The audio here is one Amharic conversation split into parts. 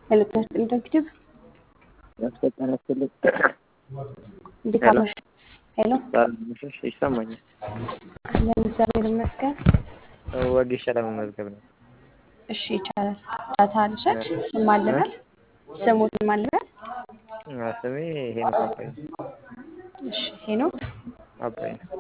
መልእክት እንደግድብ ያስፈጠነ ትልቅ እንዴት ሄሎ። አመሽ? ሄሎ ምሽሽ ይሰማኛል። አለን እግዚአብሔር ይመስገን። ወጌሻ ለመመዝገብ ነው። እሺ ይቻላል። ዳታ አልሸጥ ስም አለበል ስሙት ስም አለበል አ፣ ስሜ ሄኖክ አባይ ነው። እሺ ሄኖክ አባይ ነው።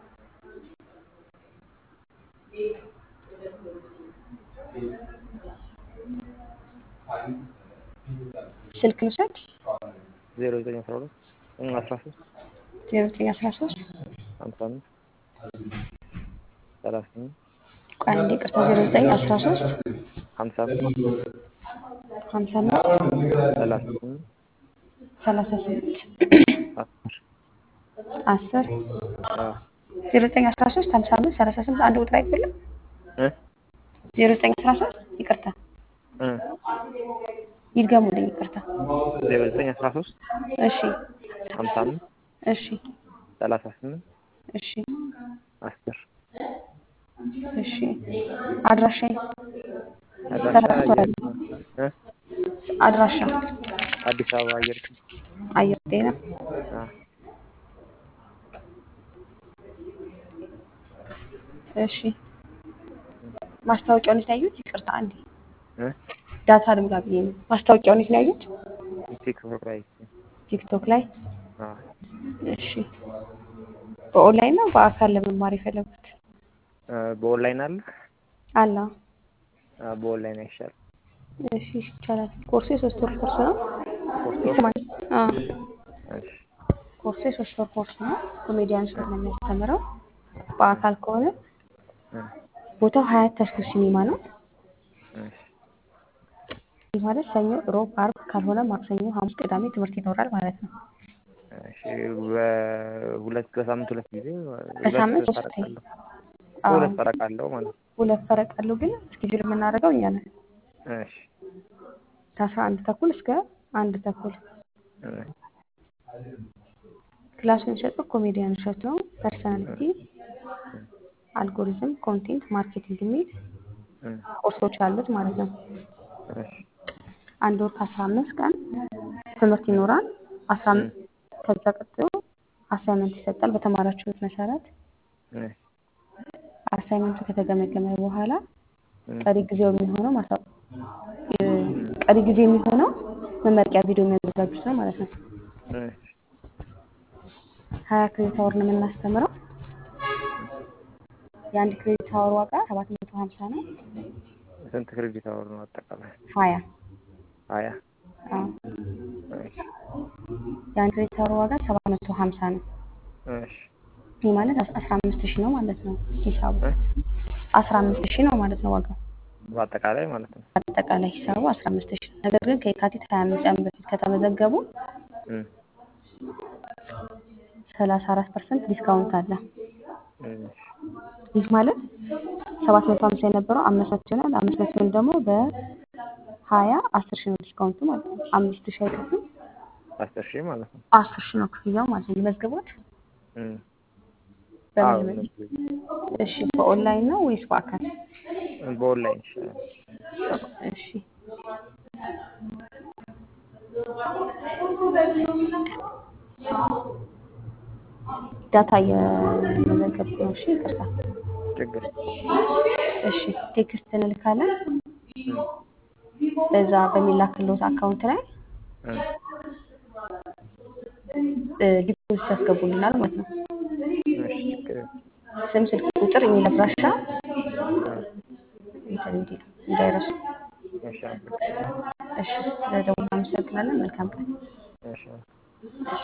ስልክ ልውሰድ ዜሮ ዘጠኝ አስራ ሁለት አስራ ሶስት ዜሮ ዘጠኝ አስራ ሶስት ሀምሳ አምስት ሰላሳ ስምንት ቆይ አንዴ ይቅርታ ዜሮ ዘጠኝ አስራ ሶስት ሀምሳ አምስት ሀምሳ አምስት ሰላሳ ስምንት ሰላሳ ስምንት አስር አስር አ፣ ዜሮ ዘጠኝ አስራ ሶስት ሀምሳ አምስት ሰላሳ ስምንት አንድ ቁጥር አይደለም እ ዜሮ ዘጠኝ አስራ ሶስት ይቅርታ እ ይድገሙልኝ ይቅርታ ዜሮ ዘጠኝ አስራ ሶስት እሺ ሀምሳ አምስት እሺ ሰላሳ ስምንት እሺ አስር እሺ አድራሻ አድራሻ አየር እ አድራሻ አዲስ አበባ አየር አየር ጤና አ፣ እሺ ማስታወቂያውን የት ነው ያዩት? ይቅርታ አንዴ እ ዳታ ልምላ ብዬ ነው። ማስታወቂያውን የት ነው ያዩት? ቲክቶክ ላይ ቲክቶክ ላይ። አ፣ እሺ በኦንላይን ነው በአካል ለመማር የፈለጉት? እ፣ በኦንላይን አለ አላ አ፣ በኦንላይን አይሻልም? እሺ ይቻላል። ኮርሱ የሶስት ወር ኮርስ ነው። ሶስት ወር ይስማል። አዎ እሺ ኮርሱ የሶስት ወር ኮርስ ነው። ኮሜዲያን ሾው ነው የሚያስተምረው። በአካል ከሆነ እ፣ ቦታው ሀያት ተስኩ ሲኒማ ነው። እሺ ይህ ማለት ሰኞ፣ ሮብ፣ አርብ ካልሆነ ማክሰኞ፣ ሐሙስ፣ ቅዳሜ ትምህርት ይኖራል ማለት ነው። እሺ በሁለት በሳምንት ሁለት ጊዜ በሳምንት ሁለት ሶስት ፈረቃ አለው አዎ ሁለት ፈረቃ አለው ማለት ነው። ሁለት ፈረቅ አለው፣ ግን እስኬጁል የምናደርገው እኛ ነን። እሺ ከአስራ አንድ ተኩል እስከ አንድ ተኩል እ፣ ክላሱ የሚሰጠው ኮሜዲያን እሸት ነው። ፐርሰናሊቲ፣ አልጎሪዝም፣ ኮንቴንት ማርኬቲንግ የሚል እ፣ ኮርሶች አሉት ማለት ነው። እሺ አንድ ወር ከአስራ አምስት ቀን ትምህርት ይኖራል። አስራ አምስት ከዛ ቀጥሎ አሳይመንት ይሰጣል በተማራችሁት መሰረት። እሺ አሳይመንቱ ከተገመገመ በኋላ እ፣ ቀሪ ጊዜው የሚሆነው ማሳ እ፣ ቀሪ ጊዜ የሚሆነው መመረቂያ ቪዲዮ የሚያዘጋጁት ነው ማለት ነው። እሺ ሀያ ክሬዲት አወር ነው የምናስተምረው። የአንድ ክሬዲት አወር ዋጋ ሰባት መቶ ሀምሳ ነው። ስንት ክሬዲት አወር ነው አጠቃላይ? ሀያ ሀያ አዎ እሺ የአንድ ክሬዲት አወር ዋጋ ሰባት መቶ ሀምሳ ነው። እሺ ይህ ማለት አስራ አምስት ሺህ ነው ማለት ነው ሂሳቡ እ፣ አስራ አምስት ሺህ ነው ማለት ነው ዋጋው በአጠቃላይ ማለት ነው። አጠቃላይ ሂሳቡ አስራ አምስት ሺህ ነው። ነገር ግን ከየካቲት ሀያ አምስት ቀን በፊት ከተመዘገቡ እ፣ ሰላሳ አራት ፐርሰንት ዲስካውንት አለ። እሺ ይህ ማለት ሰባት መቶ ሀምሳ የነበረው አምስት መቶ ይሆናል። አምስት መቶን ደግሞ በሀያ አስር ሺህ ነው ዲስካውንቱ ማለት ነው። አምስት ሺህ አይከፍሉም፣ አስር ሺህ ማለት ነው። አስር ሺህ ነው ክፍያው ማለት ነው። መዝግቦት እ፣ አዎ በምን እሺ፣ በኦንላይን ነው ወይስ በአካል? በኦንላይን ይሻላል። እሺ ዳታ እየመዘገብኩ ነው። እሺ ይቅርታ። ችግር እሺ ቴክስት እንልካለን። እ፣ በዛ በሚላክልዎት አካውንት ላይ እ፣ ዲፖዚት ያስገቡልናል ማለት ነው። እሺ ችግር ስም፣ ስልክ ቁጥር፣ ኢሜል አድራሻ እ፣ እንትን እንዲሉ እንዳይረሱ። እሺ አመሰግናለሁ። እሺ ስለደውል አመሰግናለን። መልካም ቀን። እሺ እሺ